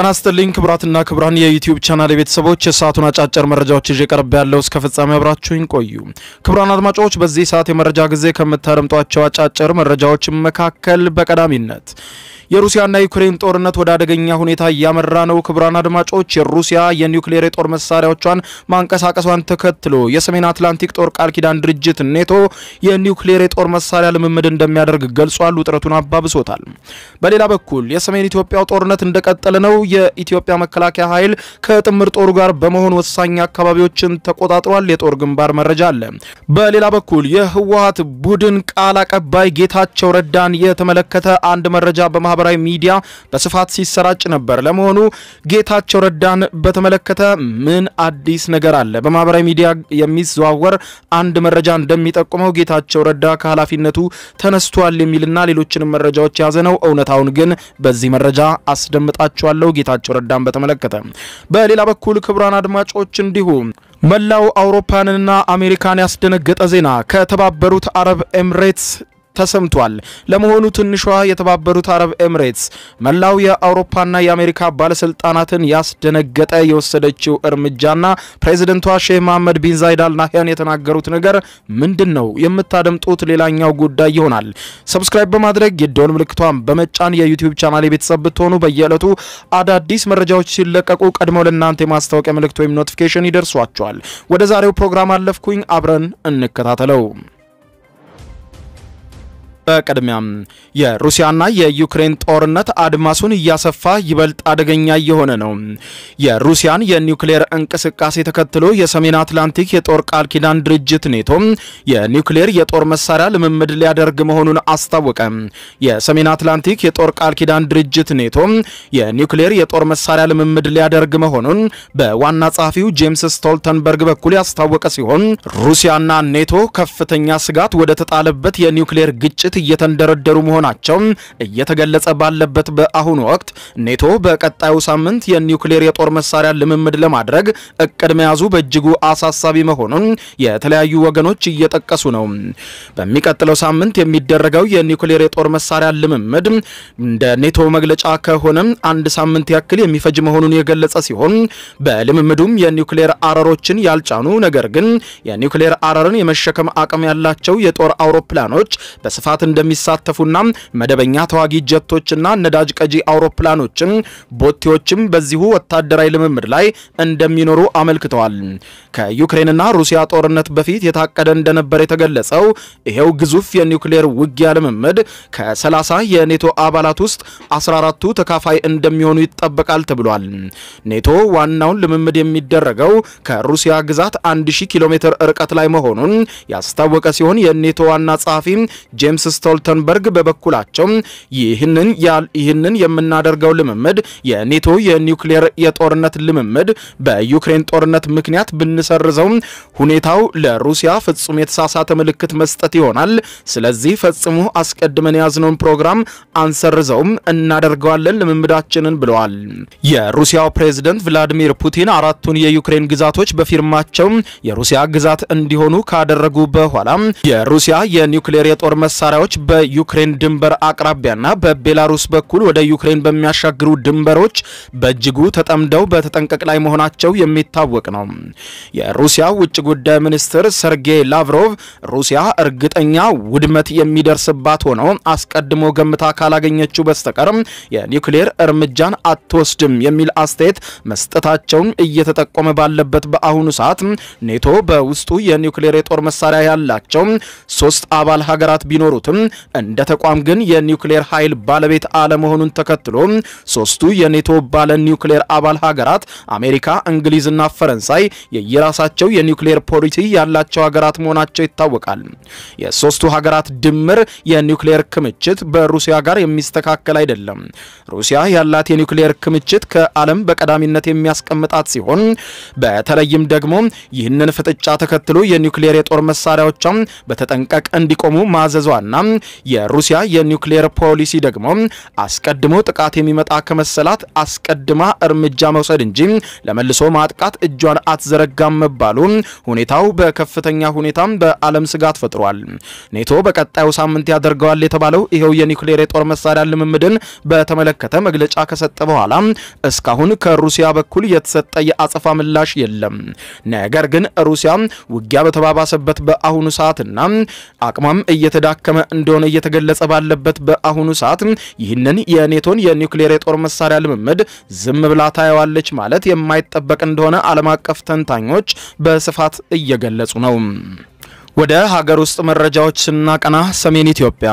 ጤና ይስጥልኝ ክቡራትና ክቡራን የዩቲዩብ ቻናል የቤተሰቦች የሰዓቱን አጫጭር መረጃዎች ይዤ ቀርብ ያለው እስከ ፍጻሜ አብራችሁኝ ቆዩ። ክቡራን አድማጮች በዚህ ሰዓት የመረጃ ጊዜ ከምታደምጧቸው አጫጭር መረጃዎች መካከል በቀዳሚነት የሩሲያና ዩክሬን ጦርነት ወደ አደገኛ ሁኔታ እያመራ ነው። ክቡራን አድማጮች የሩሲያ የኒውክሌር የጦር መሳሪያዎቿን ማንቀሳቀሷን ተከትሎ የሰሜን አትላንቲክ ጦር ቃል ኪዳን ድርጅት ኔቶ የኒውክሌር የጦር መሳሪያ ልምምድ እንደሚያደርግ ገልጿል። ውጥረቱን አባብሶታል። በሌላ በኩል የሰሜን ኢትዮጵያው ጦርነት እንደቀጠለ ነው። የኢትዮጵያ መከላከያ ኃይል ከጥምር ጦሩ ጋር በመሆን ወሳኝ አካባቢዎችን ተቆጣጥሯል። የጦር ግንባር መረጃ አለ። በሌላ በኩል የህወሀት ቡድን ቃል አቀባይ ጌታቸው ረዳን የተመለከተ አንድ መረጃ በማህበራዊ ሚዲያ በስፋት ሲሰራጭ ነበር። ለመሆኑ ጌታቸው ረዳን በተመለከተ ምን አዲስ ነገር አለ? በማህበራዊ ሚዲያ የሚዘዋወር አንድ መረጃ እንደሚጠቁመው ጌታቸው ረዳ ከኃላፊነቱ ተነስቷል የሚልና ሌሎችንም መረጃዎች የያዘ ነው። እውነታውን ግን በዚህ መረጃ አስደምጣችኋለሁ። ጌታቸው ረዳን በተመለከተ በሌላ በኩል ክቡራን አድማጮች እንዲሁ መላው አውሮፓንና አሜሪካን ያስደነገጠ ዜና ከተባበሩት አረብ ኤምሬትስ ተሰምቷል። ለመሆኑ ትንሿ የተባበሩት አረብ ኤምሬትስ መላው የአውሮፓና የአሜሪካ ባለስልጣናትን ያስደነገጠ የወሰደችው እርምጃና ፕሬዚደንቷ ሼህ መሐመድ ቢን ዛይድ አል ናህያን የተናገሩት ነገር ምንድን ነው? የምታደምጡት ሌላኛው ጉዳይ ይሆናል። ሰብስክራይብ በማድረግ የደወል ምልክቷን በመጫን የዩቲዩብ ቻናል የቤተሰብ ብትሆኑ በየዕለቱ አዳዲስ መረጃዎች ሲለቀቁ ቀድመው ለእናንተ የማስታወቂያ ምልክት ወይም ኖቲፊኬሽን ይደርሷቸዋል። ወደ ዛሬው ፕሮግራም አለፍኩኝ። አብረን እንከታተለው። በቅድሚያም የሩሲያና የዩክሬን ጦርነት አድማሱን እያሰፋ ይበልጥ አደገኛ እየሆነ ነው። የሩሲያን የኒውክሌር እንቅስቃሴ ተከትሎ የሰሜን አትላንቲክ የጦር ቃል ኪዳን ድርጅት ኔቶ የኒውክሌር የጦር መሳሪያ ልምምድ ሊያደርግ መሆኑን አስታወቀ። የሰሜን አትላንቲክ የጦር ቃል ኪዳን ድርጅት ኔቶ የኒውክሌር የጦር መሳሪያ ልምምድ ሊያደርግ መሆኑን በዋና ጸሐፊው ጄምስ ስቶልተንበርግ በኩል ያስታወቀ ሲሆን ሩሲያና ኔቶ ከፍተኛ ስጋት ወደ ተጣለበት የኒውክሌር ግጭት እየተንደረደሩ መሆናቸው እየተገለጸ ባለበት በአሁኑ ወቅት ኔቶ በቀጣዩ ሳምንት የኒውክሌር የጦር መሳሪያ ልምምድ ለማድረግ እቅድ መያዙ በእጅጉ አሳሳቢ መሆኑን የተለያዩ ወገኖች እየጠቀሱ ነው። በሚቀጥለው ሳምንት የሚደረገው የኒውክሌር የጦር መሳሪያ ልምምድ እንደ ኔቶ መግለጫ ከሆነ አንድ ሳምንት ያክል የሚፈጅ መሆኑን የገለጸ ሲሆን በልምምዱም የኒውክሌር አረሮችን ያልጫኑ ነገር ግን የኒውክሌር አረርን የመሸከም አቅም ያላቸው የጦር አውሮፕላኖች በስፋት እንደሚሳተፉና መደበኛ ተዋጊ ጀቶችና ነዳጅ ቀጂ አውሮፕላኖችም ቦቴዎችም በዚሁ ወታደራዊ ልምምድ ላይ እንደሚኖሩ አመልክተዋል። ከዩክሬንና ሩሲያ ጦርነት በፊት የታቀደ እንደነበር የተገለጸው ይሄው ግዙፍ የኒውክሌር ውጊያ ልምምድ ከ30 የኔቶ አባላት ውስጥ 14ቱ ተካፋይ እንደሚሆኑ ይጠበቃል ተብሏል። ኔቶ ዋናውን ልምምድ የሚደረገው ከሩሲያ ግዛት 1000 ኪሎ ሜትር ርቀት ላይ መሆኑን ያስታወቀ ሲሆን የኔቶ ዋና ጸሐፊ ጄምስ ስቶልተንበርግ በበኩላቸው ይህንን ይህንን የምናደርገው ልምምድ የኔቶ የኒውክሌር የጦርነት ልምምድ በዩክሬን ጦርነት ምክንያት ብንሰርዘው ሁኔታው ለሩሲያ ፍጹም የተሳሳተ ምልክት መስጠት ይሆናል። ስለዚህ ፈጽሞ አስቀድመን የያዝነውን ፕሮግራም አንሰርዘውም፣ እናደርገዋለን ልምምዳችንን ብለዋል። የሩሲያው ፕሬዝደንት ቭላዲሚር ፑቲን አራቱን የዩክሬን ግዛቶች በፊርማቸው የሩሲያ ግዛት እንዲሆኑ ካደረጉ በኋላ የሩሲያ የኒውክሌር የጦር መሳሪያዎች በዩክሬን ድንበር አቅራቢያና በቤላሩስ በኩል ወደ ዩክሬን በሚያሻግሩ ድንበሮች በእጅጉ ተጠምደው በተጠንቀቅ ላይ መሆናቸው የሚታወቅ ነው። የሩሲያ ውጭ ጉዳይ ሚኒስትር ሰርጌይ ላቭሮቭ ሩሲያ እርግጠኛ ውድመት የሚደርስባት ሆነው አስቀድሞ ገምታ ካላገኘችው በስተቀር የኒውክሌር እርምጃን አትወስድም የሚል አስተያየት መስጠታቸውን እየተጠቆመ ባለበት በአሁኑ ሰዓት ኔቶ በውስጡ የኒውክሌር የጦር መሳሪያ ያላቸው ሶስት አባል ሀገራት ቢኖሩትም እንደ ተቋም ግን የኒውክሌር ኃይል ባለቤት አለመሆኑን ተከትሎ ሶስቱ የኔቶ ባለ ኒውክሌር አባል ሀገራት አሜሪካ፣ እንግሊዝና ፈረንሳይ የየራሳቸው የኒውክሌር ፖሊሲ ያላቸው ሀገራት መሆናቸው ይታወቃል። የሶስቱ ሀገራት ድምር የኒውክሌር ክምችት በሩሲያ ጋር የሚስተካከል አይደለም። ሩሲያ ያላት የኒውክሌር ክምችት ከዓለም በቀዳሚነት የሚያስቀምጣት ሲሆን በተለይም ደግሞ ይህንን ፍጥጫ ተከትሎ የኒውክሌር የጦር መሳሪያዎቿ በተጠንቀቅ እንዲቆሙ ማዘዟና የሩሲያ የኒውክሌር ፖሊሲ ደግሞ አስቀድሞ ጥቃት የሚመጣ ከመሰላት አስቀድማ እርምጃ መውሰድ እንጂ ለመልሶ ማጥቃት እጇን አትዘረጋም መባሉ ሁኔታው በከፍተኛ ሁኔታም በዓለም ስጋት ፈጥሯል። ኔቶ በቀጣዩ ሳምንት ያደርገዋል የተባለው ይኸው የኒውክሌር የጦር መሳሪያ ልምምድን በተመለከተ መግለጫ ከሰጠ በኋላ እስካሁን ከሩሲያ በኩል የተሰጠ የአጸፋ ምላሽ የለም። ነገር ግን ሩሲያ ውጊያ በተባባሰበት በአሁኑ ሰዓትና አቅሟም እየተዳከመ እንደሆነ እየተገለጸ ባለበት በአሁኑ ሰዓት ይህንን የኔቶን የኒውክሌር የጦር መሳሪያ ልምምድ ዝም ብላ ታየዋለች ማለት የማይጠበቅ እንደሆነ ዓለም አቀፍ ተንታኞች በስፋት እየገለጹ ነው። ወደ ሀገር ውስጥ መረጃዎች ስናቀና ሰሜን ኢትዮጵያ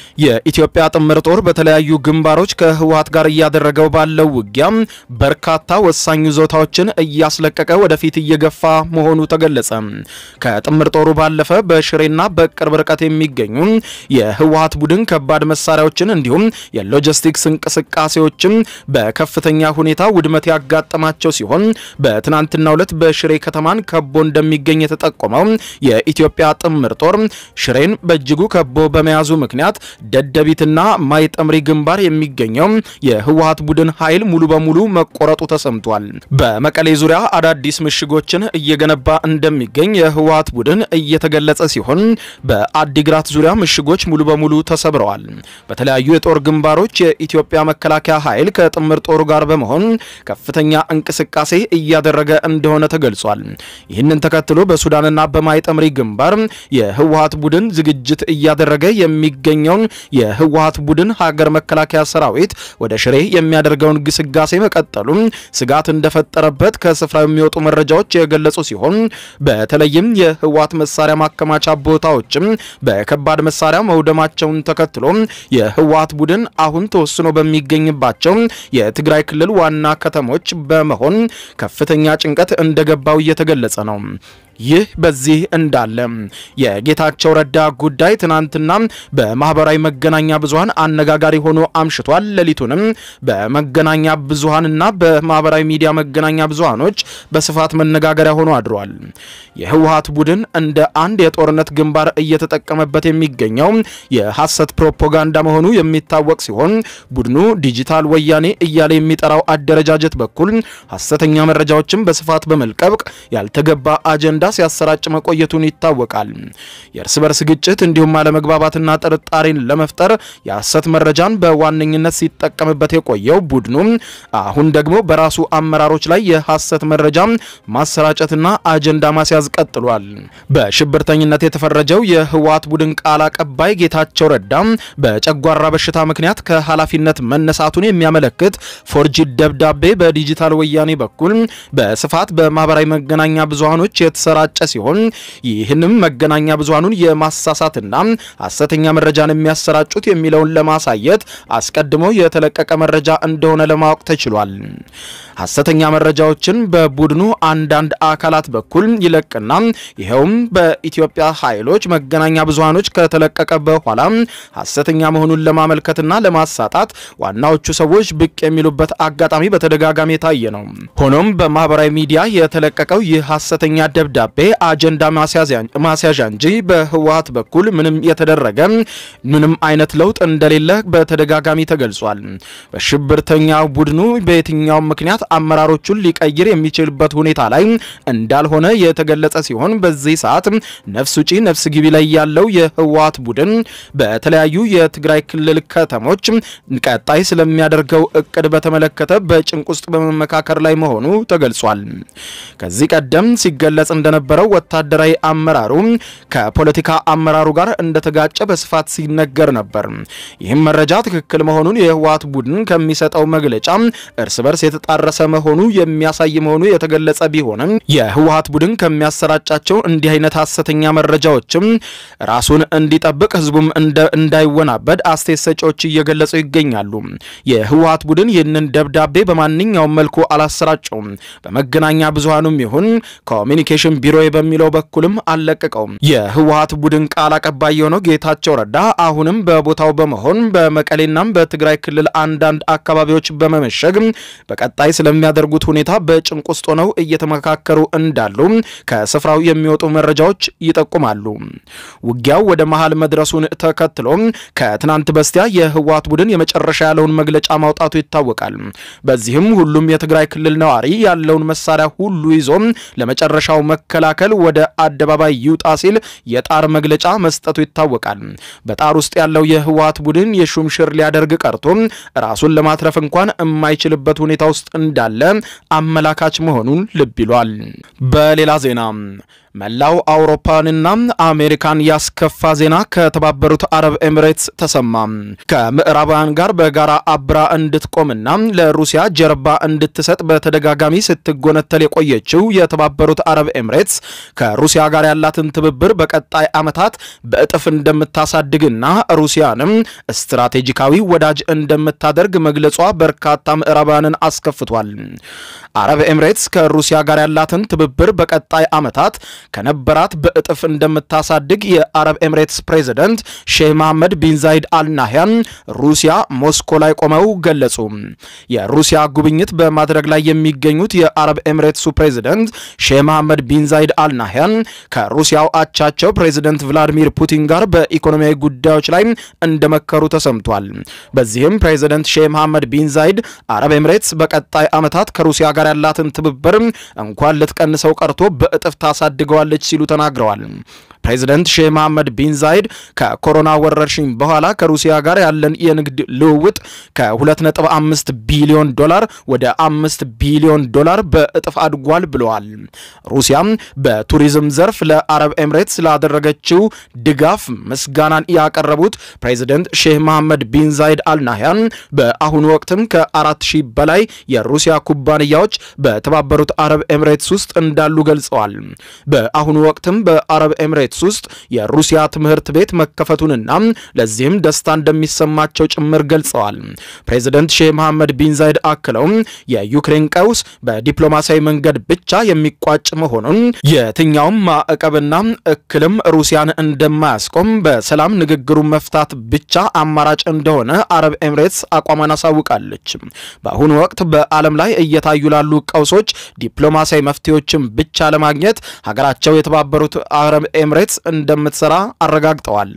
የኢትዮጵያ ጥምር ጦር በተለያዩ ግንባሮች ከህወሀት ጋር እያደረገው ባለው ውጊያ በርካታ ወሳኝ ይዞታዎችን እያስለቀቀ ወደፊት እየገፋ መሆኑ ተገለጸ። ከጥምር ጦሩ ባለፈ በሽሬና በቅርብ ርቀት የሚገኙ የህወሀት ቡድን ከባድ መሳሪያዎችን እንዲሁም የሎጂስቲክስ እንቅስቃሴዎችም በከፍተኛ ሁኔታ ውድመት ያጋጠማቸው ሲሆን በትናንትናው ዕለት በሽሬ ከተማን ከቦ እንደሚገኝ የተጠቆመው የኢትዮጵያ ጥምር ጦር ሽሬን በእጅጉ ከቦ በመያዙ ምክንያት ደደቢትና ማይጠምሪ ግንባር የሚገኘው የህወሀት ቡድን ኃይል ሙሉ በሙሉ መቆረጡ ተሰምቷል። በመቀሌ ዙሪያ አዳዲስ ምሽጎችን እየገነባ እንደሚገኝ የህወሀት ቡድን እየተገለጸ ሲሆን በአዲግራት ዙሪያ ምሽጎች ሙሉ በሙሉ ተሰብረዋል። በተለያዩ የጦር ግንባሮች የኢትዮጵያ መከላከያ ኃይል ከጥምር ጦሩ ጋር በመሆን ከፍተኛ እንቅስቃሴ እያደረገ እንደሆነ ተገልጿል። ይህንን ተከትሎ በሱዳንና በማይጠምሪ ግንባር የህወሀት ቡድን ዝግጅት እያደረገ የሚገኘውን የህወሀት ቡድን ሀገር መከላከያ ሰራዊት ወደ ሽሬ የሚያደርገውን ግስጋሴ መቀጠሉን ስጋት እንደፈጠረበት ከስፍራው የሚወጡ መረጃዎች የገለጹ ሲሆን በተለይም የህወሀት መሳሪያ ማከማቻ ቦታዎችም በከባድ መሳሪያ መውደማቸውን ተከትሎ የህወሀት ቡድን አሁን ተወስኖ በሚገኝባቸው የትግራይ ክልል ዋና ከተሞች በመሆን ከፍተኛ ጭንቀት እንደገባው እየተገለጸ ነው። ይህ በዚህ እንዳለ የጌታቸው ረዳ ጉዳይ ትናንትና በማህበራዊ መገናኛ ብዙሃን አነጋጋሪ ሆኖ አምሽቷል። ሌሊቱንም በመገናኛ ብዙሃንና በማህበራዊ ሚዲያ መገናኛ ብዙሃኖች በስፋት መነጋገሪያ ሆኖ አድሯል። የህወሀት ቡድን እንደ አንድ የጦርነት ግንባር እየተጠቀመበት የሚገኘው የሐሰት ፕሮፓጋንዳ መሆኑ የሚታወቅ ሲሆን ቡድኑ ዲጂታል ወያኔ እያለ የሚጠራው አደረጃጀት በኩል ሐሰተኛ መረጃዎችን በስፋት በመልቀቅ ያልተገባ አጀንዳ ሲያሰራጭ መቆየቱን ይታወቃል። የእርስ በርስ ግጭት እንዲሁም አለመግባባትና ጥርጣሬን ለመፍጠር የሐሰት መረጃን በዋነኝነት ሲጠቀምበት የቆየው ቡድኑ አሁን ደግሞ በራሱ አመራሮች ላይ የሐሰት መረጃ ማሰራጨትና አጀንዳ ማስያዝ ቀጥሏል። በሽብርተኝነት የተፈረጀው የህወሀት ቡድን ቃል አቀባይ ጌታቸው ረዳ በጨጓራ በሽታ ምክንያት ከኃላፊነት መነሳቱን የሚያመለክት ፎርጂድ ደብዳቤ በዲጂታል ወያኔ በኩል በስፋት በማህበራዊ መገናኛ ብዙሃኖች የተሰራጨ ሲሆን ይህንም መገናኛ ብዙሃኑን የማሳሳትና ሐሰተኛ መረጃን የሚያሰራጩት የሚለውን ለማሳየት አስቀድሞ የተለቀቀ መረጃ እንደሆነ ለማወቅ ተችሏል። ሐሰተኛ መረጃዎችን በቡድኑ አንዳንድ አካላት በኩል ይለቅና ይኸውም በኢትዮጵያ ኃይሎች መገናኛ ብዙሃኖች ከተለቀቀ በኋላ ሐሰተኛ መሆኑን ለማመልከትና ለማሳጣት ዋናዎቹ ሰዎች ብቅ የሚሉበት አጋጣሚ በተደጋጋሚ የታየ ነው። ሆኖም በማህበራዊ ሚዲያ የተለቀቀው ይህ ሐሰተኛ ደብዳቤ አጀንዳ ማስያዣ እንጂ በህወሀት በኩል ምንም የተደረገ ምንም አይነት ለውጥ እንደሌለ በተደጋጋሚ ተገልጿል። በሽብርተኛ ቡድኑ በየትኛውም ምክንያት አመራሮቹን ሊቀይር የሚችልበት ሁኔታ ላይ እንዳልሆነ የተገለጸ ሲሆን በዚህ ሰዓት ነፍስ ውጪ ነፍስ ግቢ ላይ ያለው የህወሀት ቡድን በተለያዩ የትግራይ ክልል ከተሞች ቀጣይ ስለሚያደርገው እቅድ በተመለከተ በጭንቅ ውስጥ በመመካከር ላይ መሆኑ ተገልጿል። ከዚህ ቀደም ሲገለጽ እንደነበረው ወታደራዊ አመራሩ ከፖለቲካ አመራሩ ጋር እንደተጋጨ በስፋት ሲነገር ነበር። ይህም መረጃ ትክክል መሆኑን የህወሀት ቡድን ከሚሰጠው መግለጫ እርስ በርስ የተጣረሰ መሆኑ የሚያሳይ መሆኑ የተገለጸ ቢሆንም የህወሀት ቡድን ከሚያሰራጫቸው እንዲህ አይነት ሐሰተኛ መረጃዎችም ራሱን እንዲጠብቅ ህዝቡም እንዳይወናበድ አስተያየት ሰጪዎች እየገለጹ ይገኛሉ። የህወሀት ቡድን ይህንን ደብዳቤ በማንኛውም መልኩ አላሰራጨውም። በመገናኛ ብዙሃኑም ይሁን ኮሚኒኬሽን ቢሮ በሚለው በኩልም አልለቀቀውም። የህወሀት ቡድን ቃል አቀባይ የሆነው ጌታቸው ረዳ አሁንም በቦታው በመሆን በመቀሌናም በትግራይ ክልል አንዳንድ አካባቢዎች በመመሸግ በቀጣይ ስለሚያደርጉት ሁኔታ በጭንቅ ውስጥ ሆነው እየተመካከሩ እንዳሉ ከስፍራው የሚወጡ መረጃዎች ይጠቁማሉ። ውጊያው ወደ መሃል መድረሱን ተከትሎ ከትናንት በስቲያ የህወሓት ቡድን የመጨረሻ ያለውን መግለጫ ማውጣቱ ይታወቃል። በዚህም ሁሉም የትግራይ ክልል ነዋሪ ያለውን መሳሪያ ሁሉ ይዞ ለመጨረሻው መከላከል ወደ አደባባይ ይውጣ ሲል የጣር መግለጫ መስጠቱ ይታወቃል። በጣር ውስጥ ያለው የህወሓት ቡድን የሹምሽር ሊያደርግ ቀርቶ ራሱን ለማትረፍ እንኳን የማይችልበት ሁኔታ ውስጥ እንዳለ አመላካች መሆኑን ልብ ይሏል። በሌላ ዜና መላው አውሮፓንና አሜሪካን ያስከፋ ዜና ከተባበሩት አረብ ኤሚሬትስ ተሰማ። ከምዕራባውያን ጋር በጋራ አብራ እንድትቆምና ለሩሲያ ጀርባ እንድትሰጥ በተደጋጋሚ ስትጎነተል የቆየችው የተባበሩት አረብ ኤሚሬትስ ከሩሲያ ጋር ያላትን ትብብር በቀጣይ ዓመታት በእጥፍ እንደምታሳድግና ሩሲያንም ስትራቴጂካዊ ወዳጅ እንደምታደርግ መግለጿ በርካታ ምዕራባውያንን አስከፍቷል። አረብ ኤሚሬትስ ከሩሲያ ጋር ያላትን ትብብር በቀጣይ ዓመታት ከነበራት በእጥፍ እንደምታሳድግ የአረብ ኤሚሬትስ ፕሬዚደንት ሼህ መሐመድ ቢን ዛይድ አልናህያን ሩሲያ ሞስኮ ላይ ቆመው ገለጹ። የሩሲያ ጉብኝት በማድረግ ላይ የሚገኙት የአረብ ኤሚሬትሱ ፕሬዚደንት ሼህ መሐመድ ቢን ዛይድ አልናህያን ከሩሲያው አቻቸው ፕሬዚደንት ቭላዲሚር ፑቲን ጋር በኢኮኖሚያዊ ጉዳዮች ላይ እንደመከሩ ተሰምቷል። በዚህም ፕሬዚደንት ሼህ መሐመድ ቢን ዛይድ አረብ ኤሚሬትስ በቀጣይ ዓመታት ከሩሲያ ጋር ያላትን ትብብር እንኳን ልትቀንሰው ቀርቶ በእጥፍ ታሳድገዋለች ሲሉ ተናግረዋል። ፕሬዚደንት ሼህ መሐመድ ቢን ዛይድ ከኮሮና ወረርሽኝ በኋላ ከሩሲያ ጋር ያለን የንግድ ልውውጥ ከ2.5 ቢሊዮን ዶላር ወደ 5 ቢሊዮን ዶላር በእጥፍ አድጓል ብለዋል። ሩሲያም በቱሪዝም ዘርፍ ለአረብ ኤሚሬትስ ላደረገችው ድጋፍ ምስጋናን ያቀረቡት ፕሬዚደንት ሼህ መሐመድ ቢን ዛይድ አልናህያን በአሁኑ ወቅትም ከአራት ሺህ በላይ የሩሲያ ኩባንያዎች በተባበሩት አረብ ኤሚሬትስ ውስጥ እንዳሉ ገልጸዋል። በአሁኑ ወቅትም በአረብ ኤሚሬትስ ውስጥ የሩሲያ ትምህርት ቤት መከፈቱንና ለዚህም ደስታ እንደሚሰማቸው ጭምር ገልጸዋል። ፕሬዚደንት ሼህ መሐመድ ቢን ዛይድ አክለው የዩክሬን ቀውስ በዲፕሎማሲያዊ መንገድ ብቻ የሚቋጭ መሆኑን የትኛውም ማዕቀብና እክልም ሩሲያን እንደማያስቆም በሰላም ንግግሩ መፍታት ብቻ አማራጭ እንደሆነ አረብ ኤሚሬትስ አቋሟን አሳውቃለች። በአሁኑ ወቅት በዓለም ላይ እየታዩ ላሉ ቀውሶች ዲፕሎማሲያዊ መፍትሄዎችን ብቻ ለማግኘት ሀገራቸው የተባበሩት አረብ ኤሚሬትስ እንደምትሰራ አረጋግጠዋል።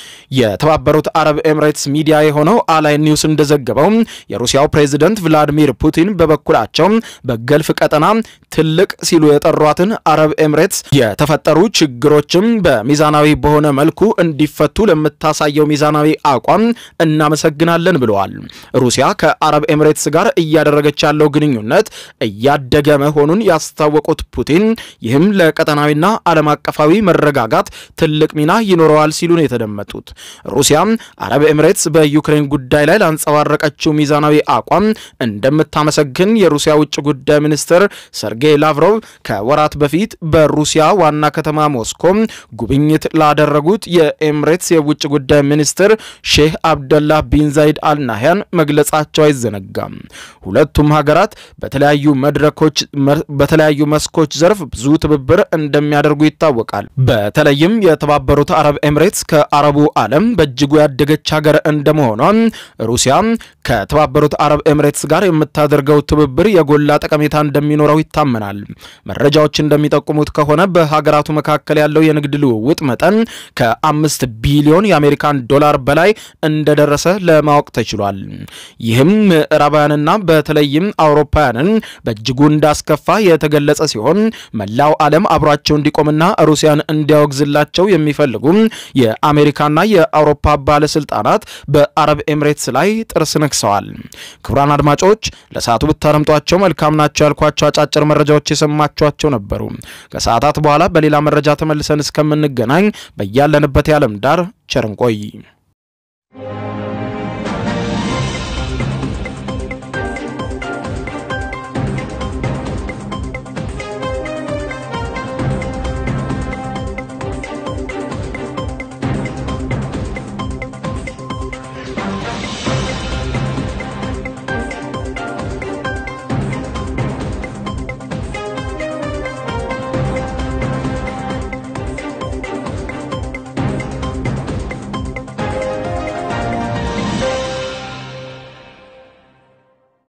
የተባበሩት አረብ ኤሚሬትስ ሚዲያ የሆነው አላይ ኒውስ እንደዘገበው የሩሲያው ፕሬዚደንት ቭላዲሚር ፑቲን በበኩላቸው በገልፍ ቀጠና ትልቅ ሲሉ የጠሯትን አረብ ኤሚሬትስ የተፈጠሩ ችግሮችም በሚዛናዊ በሆነ መልኩ እንዲፈቱ ለምታሳየው ሚዛናዊ አቋም እናመሰግናለን ብለዋል። ሩሲያ ከአረብ ኤሚሬትስ ጋር እያደረገች ያለው ግንኙነት እያደገ መሆኑን ያስታወቁት ፑቲን ይህም ለቀጠናዊና ዓለም አቀፋዊ መረጋጋት ትልቅ ሚና ይኖረዋል ሲሉ ነው የተደመጡት። ሩሲያም አረብ ኤሚሬትስ በዩክሬን ጉዳይ ላይ ላንጸባረቀችው ሚዛናዊ አቋም እንደምታመሰግን የሩሲያ ውጭ ጉዳይ ሚኒስትር ሰርጌይ ላቭሮቭ ከወራት በፊት በሩሲያ ዋና ከተማ ሞስኮ ጉብኝት ላደረጉት የኤሚሬትስ የውጭ ጉዳይ ሚኒስትር ሼህ አብደላህ ቢን ዛይድ አልናህያን መግለጻቸው አይዘነጋም። ሁለቱም ሀገራት በተለያዩ መድረኮች በተለያዩ መስኮች ዘርፍ ብዙ ትብብር እንደሚያደርጉ ይታወቃል። በተለይም የተባበሩት አረብ ኤሚሬትስ ከአረቡ ዓለም በእጅጉ ያደገች ሀገር እንደመሆኗ ሩሲያ ከተባበሩት አረብ ኤሚሬትስ ጋር የምታደርገው ትብብር የጎላ ጠቀሜታ እንደሚኖረው ይታመናል። መረጃዎች እንደሚጠቁሙት ከሆነ በሀገራቱ መካከል ያለው የንግድ ልውውጥ መጠን ከአምስት ቢሊዮን የአሜሪካን ዶላር በላይ እንደደረሰ ለማወቅ ተችሏል። ይህም ምዕራባውያንና በተለይም አውሮፓውያንን በእጅጉ እንዳስከፋ የተገለጸ ሲሆን መላው ዓለም አብሯቸው እንዲቆምና ሩሲያን እንዲያወግዝላቸው የሚፈልጉ የአሜሪካና የአውሮፓ ባለስልጣናት በአረብ ኤሚሬትስ ላይ ጥርስ ነክሰዋል። ክቡራን አድማጮች ለሰዓቱ ብታረምጧቸው መልካም ናቸው ያልኳቸው አጫጭር መረጃዎች የሰማችኋቸው ነበሩ። ከሰዓታት በኋላ በሌላ መረጃ ተመልሰን እስከምንገናኝ በያለንበት የዓለም ዳር ቸር እንቆይ።